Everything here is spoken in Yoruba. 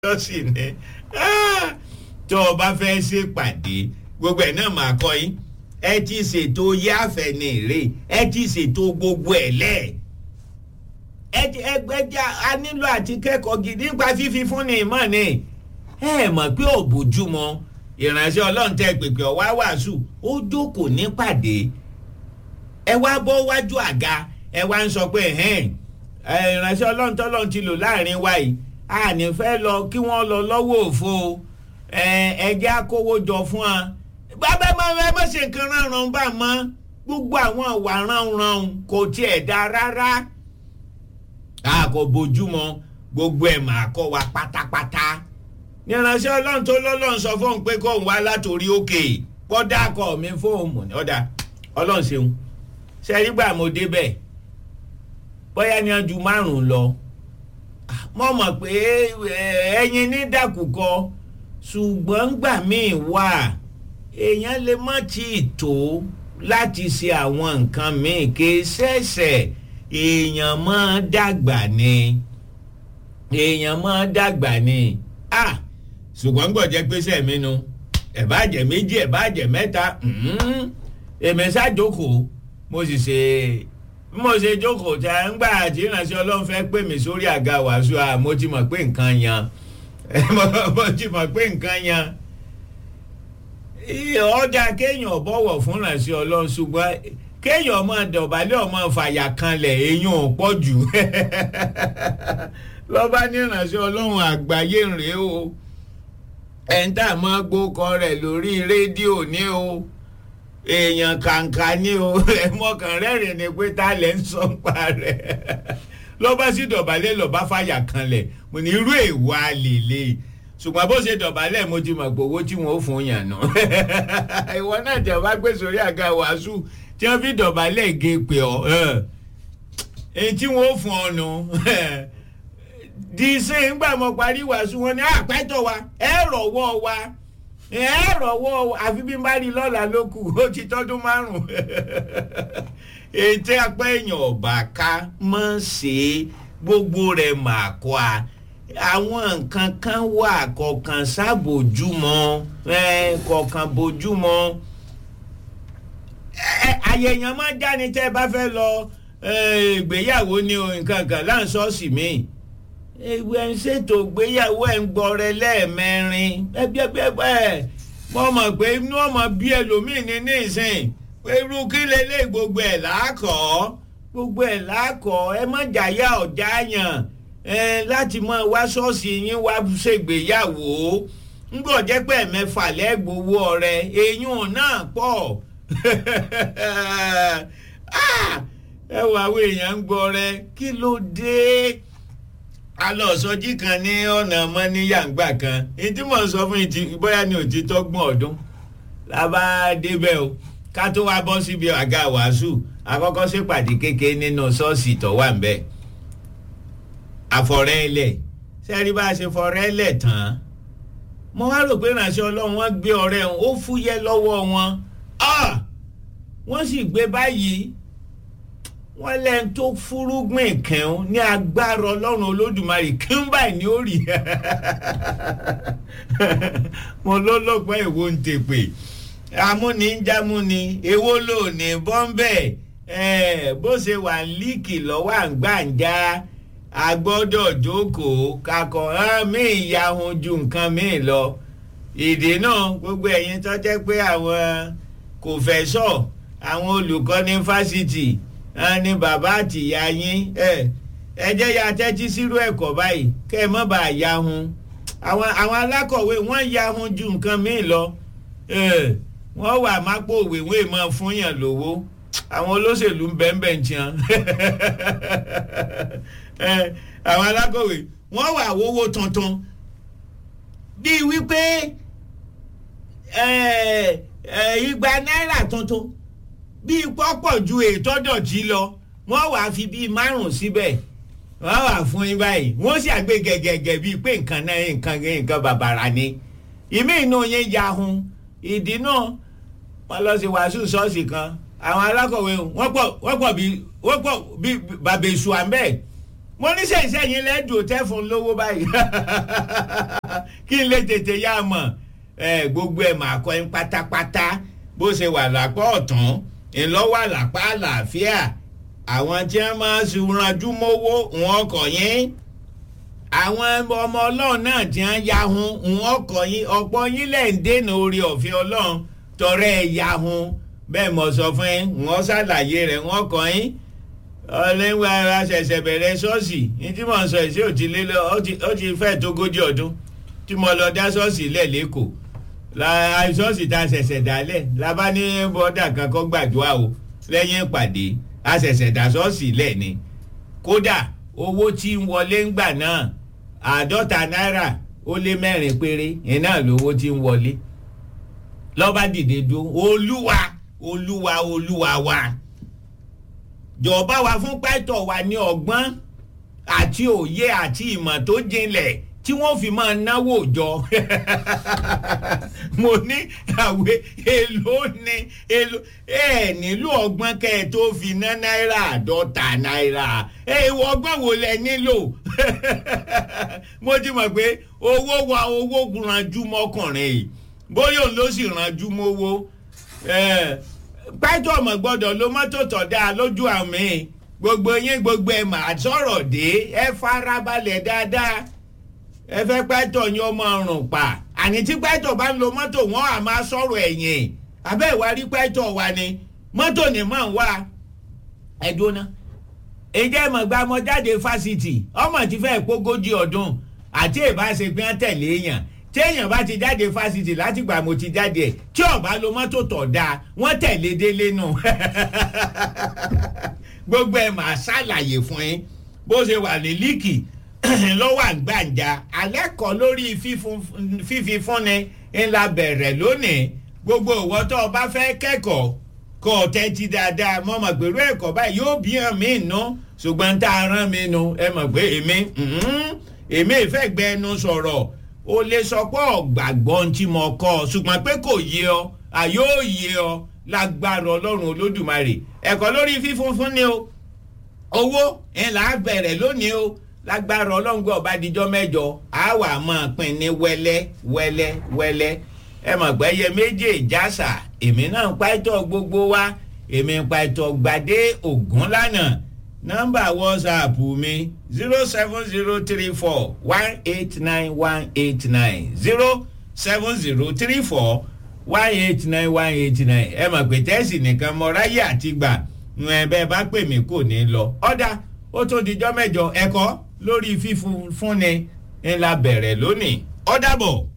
lọ́sì ni tó o bá fẹ́ ṣèpàdé gbogbo ẹ̀ náà máa kọ́ yín ẹ ti ṣètò yáfẹ́ ní èrè ẹ ti ṣètò gbogbo ẹ̀ lẹ̀ ẹgbẹ́jà a nílò àti kẹ́kọ̀ọ́ gidi nípa fífi fún ni ìmọ̀ ni ẹ mọ̀ pé ò bójúmọ́ ìránṣẹ́ ọlọ́run tẹ pèpè ọ̀wá wàásù ó jókòó nípàdé ẹ wá bọ́ wájú àga ẹ wá ń sọ pé ìránṣẹ́ ọlọ́run tọ́lọ́run ti lò láàrin wa yìí a ní fẹ́ lọ kí wọ́n lọ lọ́wọ́ òfo ẹjẹ́ akówó jọ fún wa bàbá ẹ má ṣe nǹkan ránran bá mọ́ gbogbo àwọn ìwà ránran kò tiẹ̀ dá rárá a kò bójúmọ́ gbogbo ẹ̀ máa kọ́ wa pátápátá ní ìránṣẹ́ ọlọ́run tó lọ́lọ́run sọ fóun pé kóun wá látòrí òkè kọ́dà kọ́ mi fóun ọ̀dà ọlọ́run ṣeun ṣẹ́rígbà mo débẹ̀ bóyá ní ọdún márùn-ún lọ mo mọ̀ pé ẹyin ní dàkúkọ ṣùgbọ́n gbà míì wà èèyàn lè má tí ì tó láti ṣe àwọn nǹkan míì kì í ṣẹ̀ṣẹ̀ èèyàn máa dàgbà ni èèyàn máa dàgbà ni ah ṣùgbọ́n gbọ̀jẹ́ pé sẹ́mi nu ẹ̀ bá jẹ́ méjì ẹ̀ bá jẹ́ mẹ́ta èmi ṣáàjókòó mo sì ṣe mo ṣe jókòó tí a ń gbà tí ìrìnàṣẹ́ ọlọ́run fẹ́ pè mí sórí àga wàásù à mo ti mọ̀ pé nǹkan yan mo ti mọ̀ pé nǹkan yan ọjà kéèyàn bọ̀wọ̀ fún ìrìnàṣẹ́ ọlọ́run ṣùgbọ́n kéèyàn ọmọ dọ̀bálẹ̀ ọmọ fàyà kanlẹ̀ èèyàn ò pọ̀ jù lọ́ba ní ìrìnàṣẹ́ ọlọ́run àgbáyé rèé o ẹ̀ńtà máa gbókọ rẹ̀ lórí rédíò ní o èèyàn kàǹkà ní o ẹ̀mọ́kàn rẹ́rìn ni pé tá lẹ́ ń sọ pa rẹ̀ lọ́ba sí dọ̀bálẹ̀ lọ́ba fàyà kanlẹ̀ mo ní irú èèwọ̀ àlèlè ṣùgbọ́n bó ṣe dọ̀bálẹ̀ mo ti mọ̀ pé owó tí wọ́n fún yàn nù ìwọ náà jẹ́ wá gbé sórí àga wàásù tí wọ́n fi dọ̀bálẹ̀ gé pé ọ́ èyí tí wọ́n fún ọ nù di ṣe ń gbà mọ́ parí wàásù wọn ni àpẹ́tọ̀ wa ẹ rọ̀wọ́ wa ẹ rọ̀wọ́ àfi bí n bá rí lọ́la ló kù ó ti tọ́dún márùn-ún ètò apá èèyàn ọ̀bà ká mọ̀ ṣe gbogbo rẹ̀ mà kọ́ a àwọn nǹkan kan wà kọ̀ọ̀kan sábòjúmọ́ kọ̀ọ̀kan bójúmọ́ àyẹ̀yàn máa jáde tẹ́ ẹ bá fẹ́ lọ ìgbéyàwó ni nǹkan kan láǹṣọ́ọ̀ṣì míì ìwé ń ṣètò ìgbéyàwó ẹ̀ ń gbọ́rẹ lẹ́ẹ̀mẹrin ẹgbẹ́gbẹ́ mo mọ̀ pé inú ọmọ bí ẹlòmíì ní nísìn pé irú kí lélẹ̀ gbogbo ẹ̀ láàkọ́ gbogbo ẹ̀ láàkọ́ ẹ má jàyà ọ̀já yàn láti mọ wá ṣọ́ọ̀ṣì yín wá ṣègbéyàwó ńgbọ̀ jẹ́ pé ẹ̀mẹ́fà lẹ́gbowó ọ̀rẹ́ eyín náà pọ̀ ẹ wọ àwọn èèyàn ń gbọ́ rẹ kí ló dé alọ́sọjí kan ní ọ̀nà mọ́níyàngbà kan ìdí mọ̀ sọ fún ìtì bóyá ní òtítọ́ gbọ́n ọdún lábá débẹ̀ o ká tó wá bọ́ síbi àga wàásù àkọ́kọ́ ṣèpàdé kékeré nínú ṣọ́ọ̀ṣì tó wà ńbẹ̀ àfọ̀rẹ́lẹ̀ sẹ́rí bá a ṣe fọ̀rẹ́lẹ̀ tán mo wá rò pé ìránṣẹ́ ọlọ́run wọ́n gbé ọ̀rẹ́ wọn ó fúyẹ́ lọ́wọ́ wọn wọ́n sì gbé báyìí wọ́n lẹ́nu tó fúrúgbìn kẹ́hún ní agbára ọlọ́run olódùmarè kẹ́hún báyìí ní orí mo ló lọ́pọ̀ èwo ń tèpè amúnijámúni èwo ló ní bọ́ńbẹ́ bó ṣe wà líìkì lọ́wọ́ àǹgbàǹjà agbọ́dọ̀ jókòó kakọ̀ mí ìyahun ju nǹkan míì lọ ìdè náà gbogbo ẹ̀yin tó jẹ́ pé àwọn kò fẹ́ sọ àwọn olùkọ́ ní fásitì ní bàbá àtìyá yín ẹ jẹ́ ya tẹ́tí sírú ẹ̀kọ́ báyìí kẹ́ ẹ mọ́ bá a yahun àwọn alákọ̀wé wọ́n yahun ju nǹkan míì lọ wọ́n wà mápò òwèwé mọ́ fún yàn lówó àwọn olóṣèlú ń bẹ́ẹ̀ bẹ́ẹ̀ tiẹn àwọn alákọ̀wé wọ́n wà wówó tuntun bíi wípé igba náírà tuntun bíi pọ́pọ̀ ju ètò dọ̀tí lọ wọ́n wàá fi bíi márùn síbẹ̀ wọ́n wàá fún yín báyìí wọ́n sì àgbé gẹ̀gẹ̀gẹ̀ bíi pé nǹkan náà nǹkan nǹkan bàbàrà ni ìmí inú yín yahun ìdí náà wọ́n lọ sí wàásù ṣọ́ọ̀ṣì kan àwọn alákọ̀wé wọ́n pọ̀ wọ́n pọ̀ bíi wọ́n pọ̀ bíi bàbá èṣù àmbẹ́ mo ní sẹ́yìn yín lẹ́dùn tẹ́ fún lówó báyìí kí n lè tètè yá a mọ̀ ẹ gbogbo ẹ̀ máa kọ́ ẹ pátápátá bó ṣe wà lápá ọ̀tún ńlọ́wọ́ àlàpá àlàáfíà àwọn tí wọ́n máa ń ranjú mówó wọn kọ̀ yín àwọn ọmọ ọlọ́run náà tí wọ́n yahun wọn kọ̀ yín ọ̀pọ̀ yín lẹ̀ ń dènà orí ọ̀fẹ́ ọlọ́run tọrẹ ẹ̀ yahun bẹ́ẹ̀ mọ̀ sọ fún yín wọ́n ṣàlàyé rẹ̀ wọ́n kọ̀ yín ọlẹ́wọ̀ ara ṣẹ̀ṣẹ̀ bẹ̀rẹ̀ ṣọ́ọ̀ṣì ní tí mò ń sọ èsì ò ti lé lọ ó ti fẹ́ tógójì ọdún tí mo lọ dá ṣọ́ọ̀ṣì lẹ̀ lẹ́kọ̀ọ́ la ṣọ́ọ̀ṣì tá a ṣẹ̀ṣẹ̀ dálẹ̀ la bá ní bọ́dà kan kọ́ gbàdúrà o lẹ́yìn ìpàdé a ṣẹ̀ṣẹ̀ dá ṣọ́ọ̀ṣì lẹ̀ ni kódà owó tí ń wọlé ń gbà náà àádọ́ta náírà ó lé mẹ́rin péré yẹn náà lówó tí ń wọlé lọ́ba dìde dúró olúwa olúwa olúwa wa jọ̀ọ́bá wa fún pẹ́tọ̀ wa ní ọgbọ́n àti òye àti ìmọ̀ tó jinlẹ̀ tí wọ́n fi máa náwó jọ mo ní àwẹ̀ èlò ní èlò ẹ nílò ọgbọ́n kẹ́ ẹ tó fi ná náírà àádọ́ta náírà ẹ ìwọ ọgbọ́n wo lẹ nílò mo ti mọ̀ pé owó wa owó ranjú mọ́kùnrin yìí bóyá òun ló sì ranjú mówó pẹ́tọ́ ọmọ gbọ́dọ̀ ló mọ́tò tọ̀ dáa lójú àmì gbogbo yín gbogbo ẹ̀ máa sọ̀rọ̀ dé ẹ farabalẹ̀ dáadáa ẹ fẹ́ pẹ́tọ̀ yín ọmọ ọrùn pa àní tí pẹ́tọ̀ bá ń lo mọ́tò wọn à máa sọ̀rọ̀ ẹ̀yìn abẹ́ ìwà rí pẹ́tọ̀ wa ni mọ́tò ni mọ̀ ń wá ẹ dúná ìjẹ́ ìmọ̀gbà ọmọ jáde fásitì ọmọ ti fẹ́ pógójì ọdún àti ìbáṣepẹ́ tẹ̀lé èèyàn téèyàn bá ti jáde fásitì látìgbà mo ti jáde ẹ̀ tí ọ̀bá lo mọ́tò tọ̀ dáa wọ́n tẹ̀lé délé nù gbogbo ẹ̀ máa ṣàlàyé fún yín bó ṣe wà ní líìkì lọ́wọ́ àgbàǹjà alẹ́ kọ́ lórí fífi fúnni ńlá bẹ̀rẹ̀ lónìí gbogbo ìwọ tó o bá fẹ́ kẹ́kọ̀ọ́ kọ́ ọ tẹ́tí dáadáa mọ́ mọ̀ pẹ̀lú ẹ̀kọ́ báyìí yóò bí hàn mí nù ṣùgbọ́n tá a rán mi nù ẹ mọ̀ pé èmi èmi ìfẹ́ gbẹnu sọ̀rọ̀ o lè sọ pé ọ̀gbàgbọ́ tí mo kọ́ ọ ṣùgbọ́n pé kò yé ọ àyó yé ọ lágbára ọlọ́run olódùmarè ẹ̀kọ́ lórí fífún fún ni o owó ẹ̀ là á bẹ̀rẹ̀ lónìí o lágbára ọlọ́ngbọ́n ọba díjọ́ mẹ́jọ á wà máa pín ní wẹ́lẹ́ wẹ́lẹ́ wẹ́lẹ́ ẹ mọ̀ pé ẹyẹ méjì ìjàsà èmi náà ń pa ìtọ́ gbogbo wa èmi ń pa ìtọ́ gbadé ògún lánàá nọ́mbà wọ́sàpù mi zero seven zero three four one eight nine one eight nine zero seven zero three four one eight nine one eight nine ẹ mọ̀ pé tẹ́sì nìkan mọ ráyè àti gbà ẹ bẹ́ẹ̀ bá pè mí kò ní lọ ọ̀dà ó tó dijọ́ mẹ́jọ ẹ̀kọ́ lórí fífún fúnni ńlá bẹ̀rẹ̀ lónìí ó dàbọ̀.